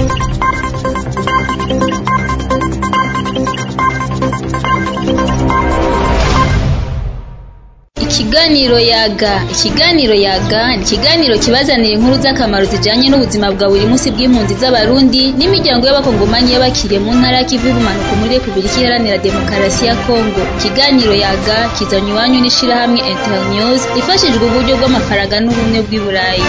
Ikiganiro yaga ikiganiro yaga ni ikiganiro kibazanira inkuru z'akamaro zijanye n'ubuzima bwa buri munsi bw'impunzi z'abarundi n'imiryango y'abakongomanyi y'abakiriye mu ntara y'ikivu y'ubumanuko muri repubulika iharanira demokarasi ya kongo ikiganiro yaga kizanye iwanyu n'ishirahamwe internews ifashijwe uburyo bw'amafaranga n'ubumwe bw'i burayi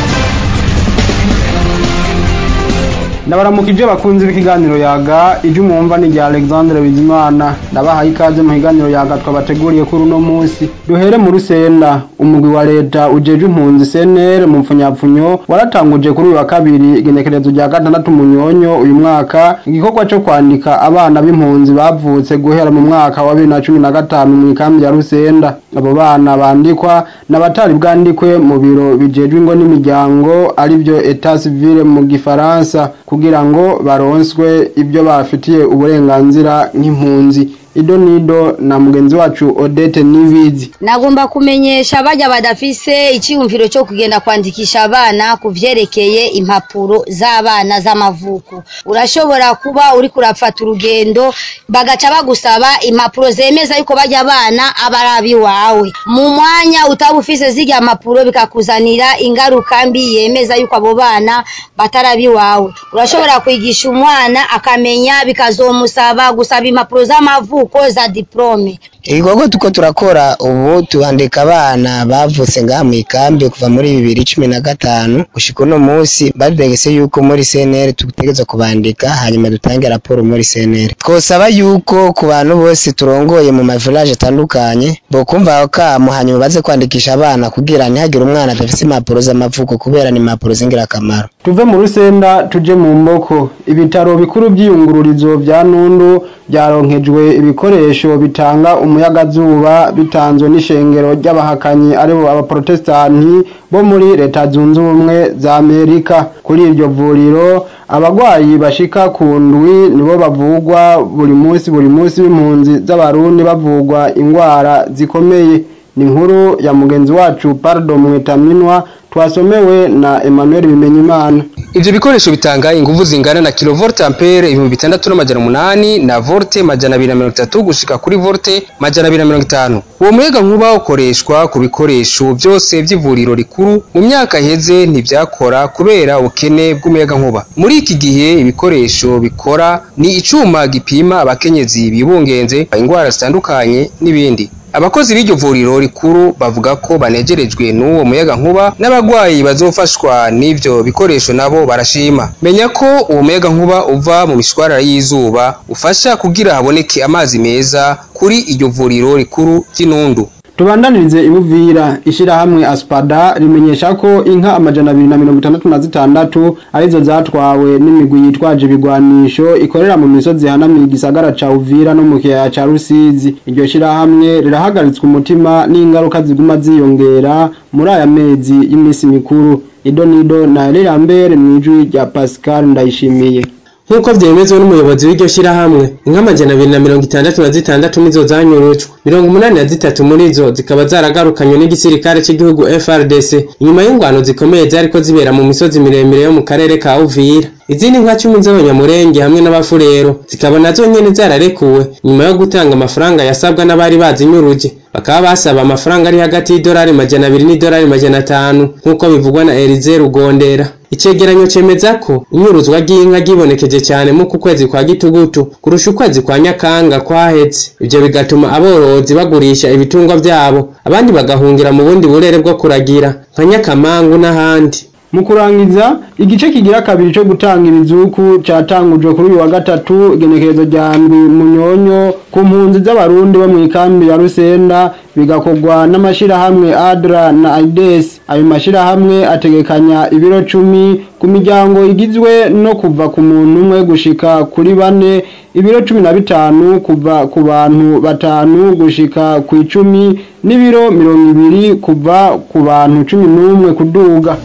ndabaramukije bakunzi b'ikiganiro yaga ijya umwumva ni rya alexandre bizimana ndabahaye ikaze mu kiganiro yaga twabateguriye kuri uno munsi duhere mu rusenda umugwi wa leta ujeje impunzi cnr mu mpfunyapfunyo waratanguje kuri uyu wa kabiri igenekerezo rya gatandatu munyonyo uyu mwaka igikorwa cyo kwandika abana b'impunzi bavutse guhera mu mwaka wa bibiri na cumi na gatanu mu ikambi ya rusenda abo bana bandikwa n'abatari bwandikwe mu biro bijejwe ingo n'imiryango aribyo etat civile mu gifaransa kugira ngo baronswe ibyo bafitiye uburenganzira nk'impunzi ido nido na mugenzi wacu Odette Nibizi nagomba kumenyesha bajya badafise icyiyumviro cyo kugenda kwandikisha abana ku vyerekeye impapuro z'abana z'amavuko urashobora kuba uri kurafata urugendo bagaca bagusaba impapuro zemeza yuko bajya abana abarabi iwawe mu mwanya utaba ufise zirya mpapuro bikakuzanira ingaruka mbi yemeza yuko abo bana batarabi iwawe urashobora kwigisha umwana akamenya bikazomusaba gusaba impapuro z'amavuko uko za diplome ibikorwa tuko turakora ubu tuhandika abana bavutse ngaha mu ikambi kuva muri bibiri cumi na gatanu gushika uno munsi bategetse yuko muri CNR tutegeza kubandika hanyuma dutange raporo muri CNR twosaba yuko ku bantu bose turongoye mu mavilage atandukanye bokumva aho kamo hanyuma baze kwandikisha abana kugira ntihagire umwana adafise impapuro z'amavuko kubera ni impapuro z'ingirakamaro tuve mu rusenda tuje mu mboko ibitaro bikuru by'iyungururizo bya nundu byaronkejwe ibikoresho bitanga umuyagazuba bitanzwe n'ishengero ry'abahakanyi aribo abaprotestanti bo muri leta zunze ubumwe za amerika kuri iryo vuriro abagwayi bashika ku ndwi nibo bavugwa buri munsi buri munsi b'impunzi z'abarundi bavugwa ingwara zikomeye ni inkuru ya mugenzi wacu pardo mwetaminwa twasomewe na Emmanuel Bimenyimana ivyo bikoresho bitanga inguvu zingana na kilovolt ampere ibihumbi bitandatu n'amajana umunani na volte majana abiri na mirongo itatu gushika kuri volte majana abiri na mirongo itanu uwo muyaga nkuba ukoreshwa ku bikoresho vyose vy'ivuriro rikuru mu myaka iheze ntivyakora kubera ubukene bw'umuyaga nkuba muri iki gihe ibikoresho bikora ni icuma gipima abakenyezi bibungenze ingwara zitandukanye n'ibindi abakozi b'iryo vuriro rikuru bavuga ko banegerejwe n'uwo muyaga nkuba n'abagwayi bazofashwa n'ivyo bikoresho nabo barashima menya ko uwo muyaga nkuba uva mu mishwarara y'izuba ufasha kugira haboneke amazi meza kuri iryo vuriro rikuru ry'inundu tubandanirize ibuvira ishirahamwe aspada rimenyesha ko inka amajana abiri na mirongo itandatu na zitandatu arizo zatwawe n'imigwi yitwaje ibigwanisho ikorera mu misozi ihanamiye igisagara ca uvira no mu kiyaya ca rusizi iryo shirahamwe rirahagaritswe umutima n'ingaruka ziguma ziyongera muri aya mezi y'imisi mikuru ido nido na rirambere mw'ijwi rya pascal ndayishimiye nk'uko vyemezwa n'umuyobozi w'iryo shirahamwe inka amajana abiri na mirongo itandatu na zitandatu nizo zanyurujwe mirongo umunani na zitatu muri zo zikaba zaragarukanywe n'igisirikare cy'igihugu FRDC inyuma y'ingwano zikomeye zariko zibera mu misozi miremire yo mu karere ka Uvira izindi nka cumi z'abanyamurenge hamwe n'abafurero zikaba nazo nyene zararekuwe nyuma yo gutanga amafaranga yasabwa n'abari bazinyuruje bakaba basaba amafaranga ari hagati y'idolari majana abiri n'idolari majana atanu nk'uko bivugwa na Elize Rugondera icegeranyo cemeza ko inyuruzwa ry'inka ryibonekeje cyane mu ku kwezi kwa gitugutu kurusha ukwezi kwa nyakanga kwahetse ivyo bigatuma aborozi bagurisha ibitungwa vyabo abandi bagahungira mu bundi burere bwo kuragira nka nyakamangu n'ahandi mu kurangiza igice kigira kabiri cyo gutanga ibizuku catangujwe kuri uyu wa gatatu igenekerezo rya ndwi munyonyo ku mpunzi z'abarundi bo mu ikambi ya rusenda bigakorwa n'amashirahamwe adra na aides ayo mashirahamwe ategekanya ibiro cumi ku miryango igizwe no kuva ku muntu umwe gushika kuri bane ibiro cumi na bitanu kuva ku bantu batanu gushika ku icumi n'ibiro mirongo ibiri kuva ku bantu cumi n'umwe kuduga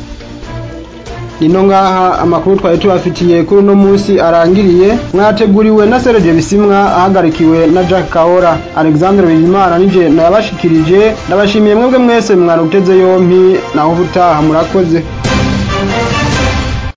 nino ngaha amakuru twari tubafitiye kuri uno munsi arangiriye mwateguriwe na Serge Bisimwa ahagarikiwe na Jack Kaora Alexandre Bizimana nije nayabashikirije ndabashimiye mwebwe mwese mwaruteze yompi naho ubutaha murakoze